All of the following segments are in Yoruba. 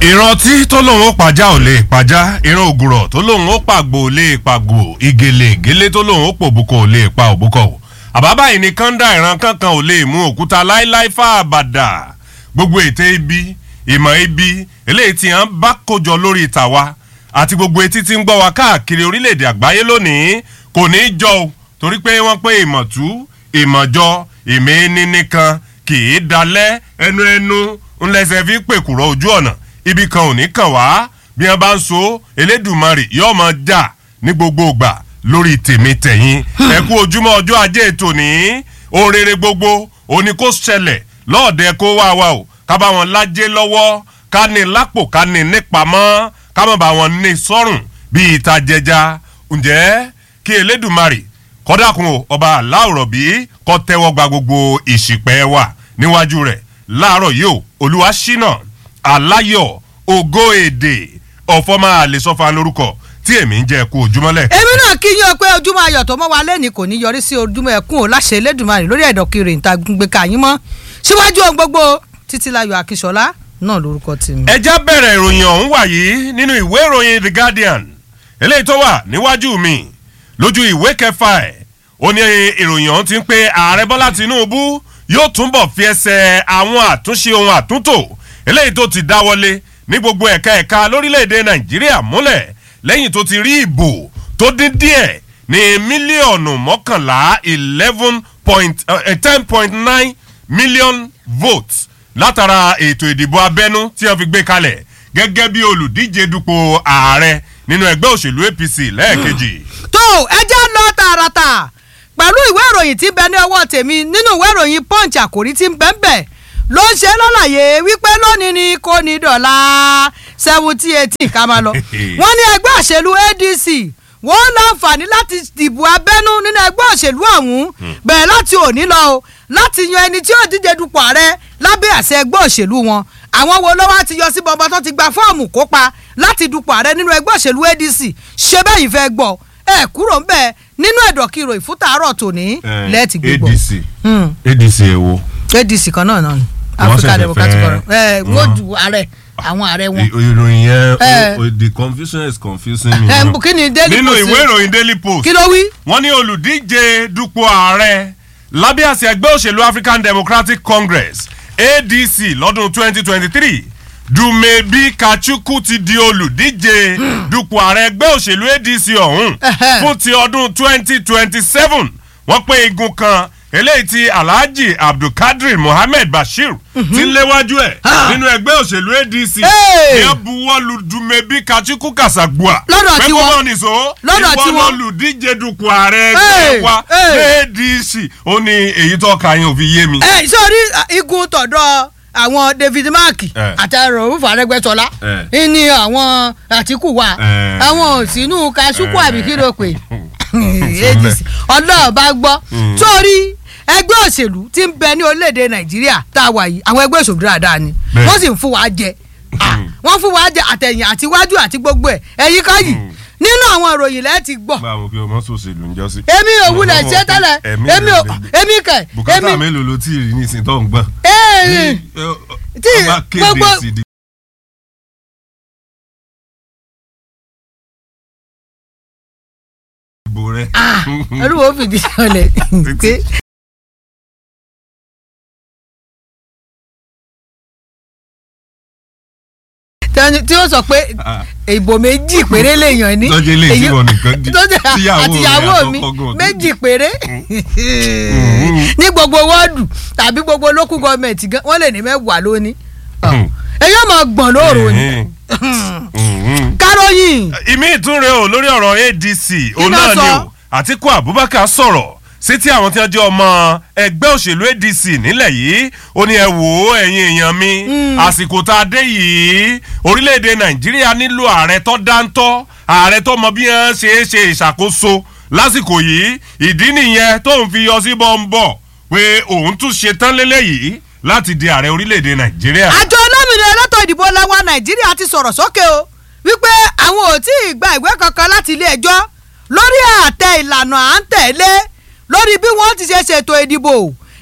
ìrántí tó lóun ó pàjá ò lè pàjá ìran ògùrọ̀ tó lóun ó pàgbò ò lè pàgbò ìgèlè ìgèlè tó lóun ó pòbúkọ ò lè pa òbúkọ o àbábá yìí ni kọ́ńdà ìran kankan ò lè mú òkúta láíláí fà àbàdà gbogbo ète ibi ìmọ̀ ibi eléyìí tí wọ́n bá kójọ lórí tàwa àti gbogbo etí tí ń gbọ́ wa káàkiri orílẹ̀-èdè àgbáyé lónìí kò ní í jọ o torí pé wọ́n pé ìmọ̀tú ìmọ̀jọ ìmẹ́ni nìkan kì í dalẹ̀ ẹnu ẹnu ńlẹ́sẹ̀ fi pèkùrọ̀ ojú ọ̀nà ibi kan ò ní kàn wá bí wọn bá ń so elédùnmarè yóò máa jà ní gbogbo ìgbà lórí tèmi tẹ̀yìn ẹ kú ojúmọ́ ọjọ́ ajé ètò ní ohun rere gbogbo òní kò ṣẹlẹ̀ lọ́ọ̀dẹ kó wá wa o ká bá wọn lájẹ́ lọ́wọ́ ká ní lápò ká ní nípamọ́ ká má bá wọn ní sọ́rùn bíi ìta jẹja ǹjẹ́ kí elédùnmarè kọ́dàkùn o ọba aláwòrán bí kọ́ tẹ́wọ́ gba gbogbo ìṣìpẹ́ wa níwájú rẹ̀ láàárọ̀ yìí o olúwa ṣínà aláyọ̀ ògo èdè ọ̀fọ́mà àlesọ́fà lórúkọ tí èmi ń jẹ́ kú ojúmọ́lẹ̀. èmi náà kí yín o pé ojúmọ́ ayọ̀ tó mọ́ wa lẹ́nìí kò ní yọrí sí ojúmọ́ ẹkún o láṣẹ elédùnmarè lórí ẹ̀dọ̀ kiri ìta gbé kàyín mọ́ síwájú ohun gbogbo títílayọ̀ akíṣọlá náà lórúkọ tèmi. ẹ já bẹ̀rẹ̀ ìròyìn ọ̀hún wà yìí nínú ìwé ìròyìn the guardian eléyìí tó wà níwájú mi lójú ìwé kẹfà ẹ̀ ó ní ìròyìn ọ̀hún ti ń pe ààrẹ bọ́lá tinubu yóò túnbọ̀ fi ẹsẹ̀ àwọn àtúnṣe ohun àtúntò eléyìí tó ti dáwọ́lé ní gbogbo ẹ̀ka ẹ̀ka lórílẹ̀‐èdè nàìjíríà múlẹ̀ lẹ́yìn tó ti rí ìbò tó dín díẹ̀ ní mílíọ̀nù mọ́kànlá eleven point ten point nine million votes látara ètò ìdìbò abẹ́nú tí wọ́n fi gbé kalẹ̀ gẹ́gẹ́ bí olùdíje dupò ààrẹ nínú ẹgbẹ́ òṣèlú apc lẹ́ẹ̀kejì. tó ẹ jẹ́ lọ tààràtà pẹ̀lú ìwé ìròyìn tí ń bẹ ní ọwọ́ tèmi nínú ìwé ìròyìn punch àkòrí tí ń bẹ́ẹ̀ bẹ́ẹ̀ ló ń ṣe lọ́làyé wípé lónìí ni kò ní dọ̀la seventy eighteen ká máa lọ. wọ́n ní ẹgbẹ́ òṣèlú adc wọ́n láǹfààní láti dìbò abẹ́nú nínú ẹgbẹ́ òṣèlú ọ̀hún bẹ̀rẹ̀ láti òní lọ o láti yan ẹni tí yóò díje dupò ààrẹ lábẹ́ àṣẹ ẹgbẹ́ òṣèlú wọn àwọn wo ló wá ti yọ sí bọbọ tó ti gba fọ́ọ̀mù kópa láti dupò ààrẹ nínú ẹgbẹ́ òṣèlú adc ṣé bẹ́ẹ̀ yìí fẹ́ gbọ́ ẹ kúrò ń bẹ́ẹ̀ nínú ẹ̀dọ̀kìrò ìfútàárọ̀ tòní lẹ́ẹ̀tì gbígbọ́. adc adc èwo. adc kan náà náà ni african democratic forum ẹ wọ́n ju ààrẹ àwọn ààrẹ wọn. ìròyìn yẹn the confusion is confusing me. ẹ kí ni daily post nínú ìwé ìròyìn daily post kí ló wí. wọ́n ní olùdíje dupò ààrẹ lábẹ́ àṣẹ ẹgbẹ́ òṣèlú african democratic congress adc lọ́dún twenty twenty three dumebi kachukwu ti di olùdíje dupò ààrẹ ẹgbẹ́ òṣèlú adc ọ̀hún fún ti ọdún twenty twenty seven wọ́n pé igun kan eléyìí ti alhaji abdulkadir mohammed bashir ti ń léwájú ẹ̀ nínú ẹgbẹ́ òṣèlú adc ní buwọ́lu dumebi kachukwu kasagbua lọ́dọ̀ tí wọ́n pẹ́kọ́ nìṣó lọ́dọ̀ tí wọ́n olùdíje dupò ààrẹ ẹgbẹ́ wa adc ó ní èyí tó ka yín ò fi yé mi. ẹ sórí igun tọ̀dọ̀ àwọn david mark àti rọ̀rùfù arẹ́gbẹ́sọlá ní àwọn àtìkù wa àwọn òsínú kasuku àbí kí ló pè adc ọlọ́ọ̀bá gbọ́ sórí ẹgbẹ́ òṣèlú tí ń bẹ ní orílẹ̀-èdè nàìjíríà tá a wà yìí àwọn ẹgbẹ́ òṣèlú dáadáa ni wọ́n sì ń fún wa jẹ wọ́n fún wa jẹ àtẹ̀yìn àti iwájú àti gbogbo ẹ̀ ẹ̀yìn ká yìí nínú àwọn ìròyìn lẹ́ẹ̀ ti gbọ́. báwo kí o mọ sòṣèlú ń jọ sí. èmi ò wulẹ̀ ṣe tẹ́lẹ̀ èmi ò èmi kẹ̀. bùkátà mélòó ló tí ì rí ní ìsìn tó ń gbọ́n. tí gbogbo ìbò rẹ. olúwo fìdí sọlẹ̀ pé. tí ó sọ pé ìbò méjì péré lèèyàn ní. tọ́jú ilé tí wọn nìkan di àtìyàwó mi méjì péré ní gbogbo wọ́ọ̀dù tàbí gbogbo local government wọ́n lè ní mẹ́wàá lónìí. èyí ò mọ̀ gbọ̀n lóòrò ni. káròyìn. ìmí ìtúnre o lórí ọ̀rọ̀ adc òun náà ni o àtiku abubakar sọ̀rọ̀ sí tí àwọn tí wọ́n jẹ́ ọmọ ẹgbẹ́ òṣèlú adc nílẹ̀ yìí ó ní ẹ wò ó ẹ̀yin èèyàn mi àsìkò tá a dé yìí orílẹ̀-èdè nàìjíríà nílò ààrẹ tó dáńtọ́ ààrẹ tó mọ bí wọ́n ṣe é ṣe ìṣàkóso lásìkò yìí ìdí nìyẹn tó ń fi yọ sí bọ́ńbọ̀ pé òun tún ṣe tán lélẹ́yìí láti di ààrẹ orílẹ̀-èdè nàìjíríà. àjọ olómìnira elétò ìdìbò lẹ́wà nàìjíríà ti sọ̀rọ̀ sókè o wípé àwọn ò tí ì gba ìwé kankan láti ilé ẹjọ́ lórí àtẹ ìlànà à ń tẹ̀lé lórí bí wọ́n ti ṣe ṣètò ìdìbò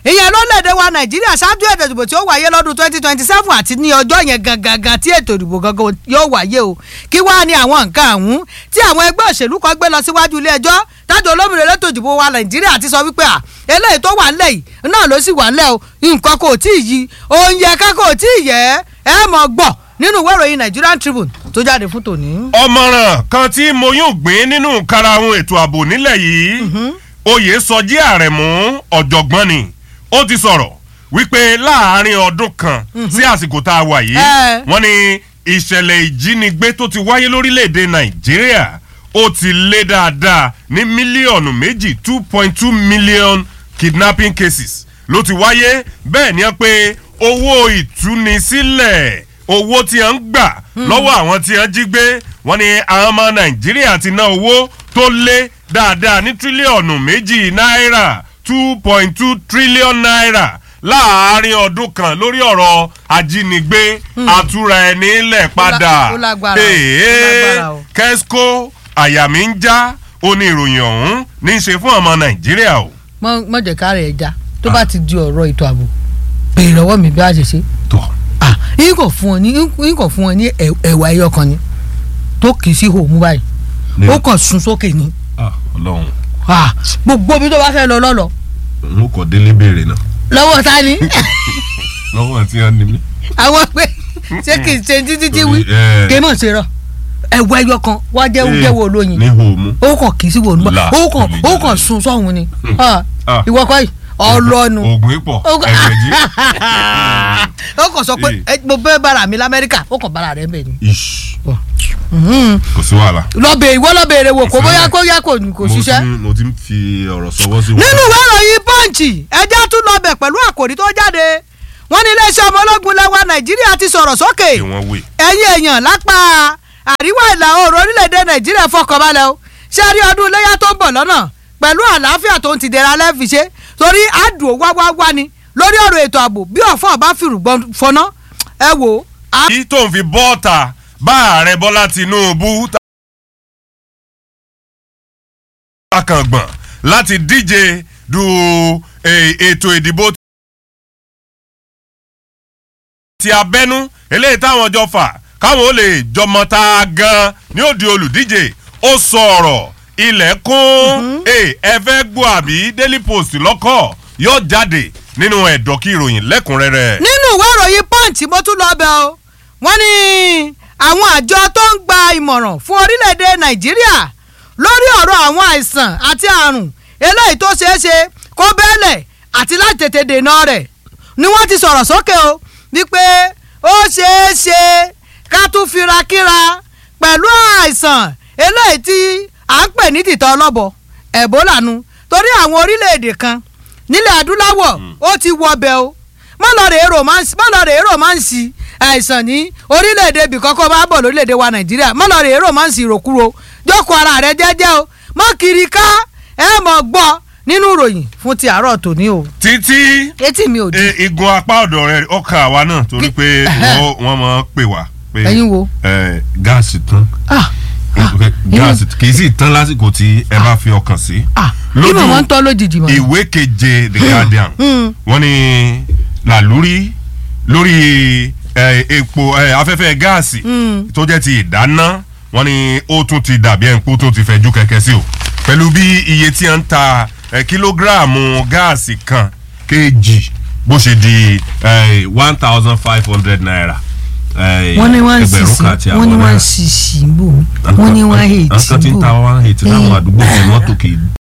ìyẹn lórílẹ̀‐èdè wa nàìjíríà ṣáájú ètò ìdìbò tí ó wáyé lọ́dún twenty twenty seven àti ní ọjọ́ yẹn gangan tí ètò ìdìbò gangan yóò wáyé o kí wá ní àwọn nǹkan àhún tí àwọn ẹgbẹ́ òṣèlú kan gbé lọ síwájú ilé ẹjọ́ tájọ olómìnira elétò ìdìbò wa nàìjíríà ti sọ wípé à eléyìí tó wà ńlẹ̀ yìí náà ló sì wà ńlẹ̀ o nǹkan kò tí ì yí oúnjẹ ká kò tí ì yẹ ẹ mọ̀ gbọ́ nínú ìwé ìròyìn Nigerian Tribune tó jáde fún tòní. ọmọràn kan tí mo yóò gbé nínú karahun ètò ààbò nílẹ̀ yìí oyè sọjí àrẹ̀mú ọ̀jọ̀gbọ́n ni ó ti sọ̀rọ̀ wípé láàárín ọdún kan sí àsìkò tá a wà yìí Eh. wọ́n ní ìṣẹ̀lẹ̀ ìjínigbé tó ti wáyé lórílẹ̀‐èdè nàìjíríà ó ti lé dáadáa ní mílíọ̀nù méjì two point two million kidnapping cases ló ti wáyé bẹ́ẹ̀ ni pé owó ìtúnisílẹ̀ owó tí a ń gbà lọ́wọ́ àwọn tí a jí gbé wọ́n ní àwọn ọmọ nàìjíríà ti ná owó tó lé dáadáa ní tírílíọ̀nù méjì náírà two point two trillion naira láàárín ọdún kan lórí ọ̀rọ̀ ajínigbé àtúra ẹni lẹ̀ padà ó lágbára o, ó Èé, lágbára o. kẹ́síkó àyà mi ń já ó ní ìròyìn ọ̀hún ní í ṣe fún ọmọ nàìjíríà o. mọ jẹ ká rẹ ẹja tó bá ti di ọ̀rọ̀ ètò ààbò béèrè lọ́wọ́ mi bí a ṣe ṣe tọ́ ah yín kò fún ọ ní yín kò fún ọ ní ẹ- ẹ̀wà ẹyọ kan ni tó kì í sí hòmù báyìí Ní- ó kàn sun sókè ni ọlọ́run ah gbogbo ibi tó bá fẹ́ lọ lọ́lọ́ n ó kọ́ délé béèrè náà lọ́wọ́ ta ni lọ́wọ́ àti ẹni mi. àwọn pé ṣé kì í ṣe títí tí wí Torí, eh, kì í mọ̀ ṣe rọ ẹ̀wà ẹyọ kan wá jẹ́ Eh, jẹ́wọ́ olóyin ní hòmù. ó kàn kì í sí wòlú bá Là, ó kàn olè ó jáde. kàn sun sọ́hun ni Ah, Ah. ìwọ kọ́ yìí ọlọ́nu oògùn ipò ó kàn ẹ̀rẹ̀jì. ó kàn sọ pé ẹ, mo fẹ́ bára mi lamẹ́ríkà ó kàn bára rẹ̀ ń bẹ̀ ni. ish Mhm. kò sí wàhálà. lọ́bẹ̀ ìwọ lọ́bẹ̀ èrè wò kó Ìfẹ́ bóyá rẹ̀. kó yá kò kò Mo ti ṣiṣẹ́. ń- mo ti ń fi ọ̀rọ̀ sọwọ́ sí wọn. nínú ìwé ìròyìn pọ́ǹchì ẹjẹ́ tún lọ́bẹ̀ pẹ̀lú àkòrí tó jáde wọ́n ní iléeṣẹ́ ọmọ ológun lẹ́wà nàìjíríà ti sọ̀rọ̀ sókè kí wọ́n wè. ẹ̀yin èèyàn lápá àríwá ìlà oòrùn orílẹ̀-èdè nàìjíríà fọkànbalẹ̀ o ṣé rí ọdún iléyà tó ń bọ̀ lọ́nà pẹ̀lú àlàáfíà tó ń ti dẹ̀ra lẹ́fì ṣe torí àdùn wá wá wá ni lórí ọ̀rọ̀ ètò ààbò bí ọ̀fọ̀ bá fìrùgbọ́n fọná ẹ wò ó á kí tó ń fi bọ́ọ̀tà bá ààrẹ bọ́lá tinúbú takàngbọ̀n láti díje du eh, ètò ìdìbò ti abẹ́nú eléyìí táwọn jọ fà káwọn ó lè jọmọ ta gan ní òdi olùdíje ó sọ ọ̀rọ̀ ilẹ̀kùn ẹ fẹ́ gbọ́ àbí daily post lọ́kọ̀ yóò jáde nínú ẹ̀dọ́kí ìròyìn lẹ́kùnrẹ́rẹ́. nínú ìwé ìròyìn punch mo tún lọ bẹ o wọ́n ní àwọn àjọ tó ń gba ìmọ̀ràn fún orílẹ̀-èdè nàìjíríà lórí ọ̀rọ̀ àwọn àìsàn àti àrùn eléyìí tó ṣeé ṣe kó bẹ́ẹ̀lẹ̀ àti láti tètè dènà rẹ̀ ni wọ́n ti sọ̀rọ̀ sókè o wípé ó ṣeé ṣe ká tún fira kíra pẹ̀lú àìsàn eléyìí tí à ń pè ní tìtọ́ ọlọ́bọ ẹ̀bólà nu torí àwọn orílẹ̀-èdè kan nílẹ̀ adúláwọ̀ ó ti wọ ọbẹ̀ o mọ́lọ́rẹ̀ romance mọ́lọ́rẹ̀ romance àìsàn ní orílẹ̀-èdè ibì kọ́kọ́ bá bọ̀ lórílẹ̀-èdè wa nàìjíríà mọ́lọ́rẹ̀ romance ìròkúro jókòó ara rẹ jẹ́jẹ́ o mọ́ kiri ká ẹ mọ̀ gbọ́ nínú ìròyìn fún ti àárọ̀ tòní o títí etí mi ò di e- igun apá ọ̀dọ̀ rẹ̀ ọkàn àwa náà torí pé wọ́n- wọ́n máa ń pè wá pé Ẹ̀yin wo? eh, gáàsì tán ah ah gáàsì kì í sì tán lásìkò tí ẹ bá fi ọkàn sí. ah Lójú inú wọn ń tọ́ lójijì mọ́ ìwé keje the guardian Mm. wọ́n ní làlúrí lórí eh, epo eh, afẹ́fẹ́ gáàsì Mm. tó jẹ́ ti ìdáná wọ́n ní ó tún ti dàbí ẹ̀ ń kó tó ti fẹ́jú kẹ̀kẹ́ sí o pẹ̀lú bí iye tí a ń ta eh, kílógíráàmù gáàsì kan kejì bó ṣe di one thousand five hundred naira. eh, wọ́n ní wọ́n ń ẹgbẹ̀rún sisi kan àti wọ́n ní àbọ̀ wọ́n ń náírà. sisi bò wọ́n ní wọ́n ń hate àwọn kan ti ń ta bò one eighty láwọn àdúgbò kan wọ́n tó kì í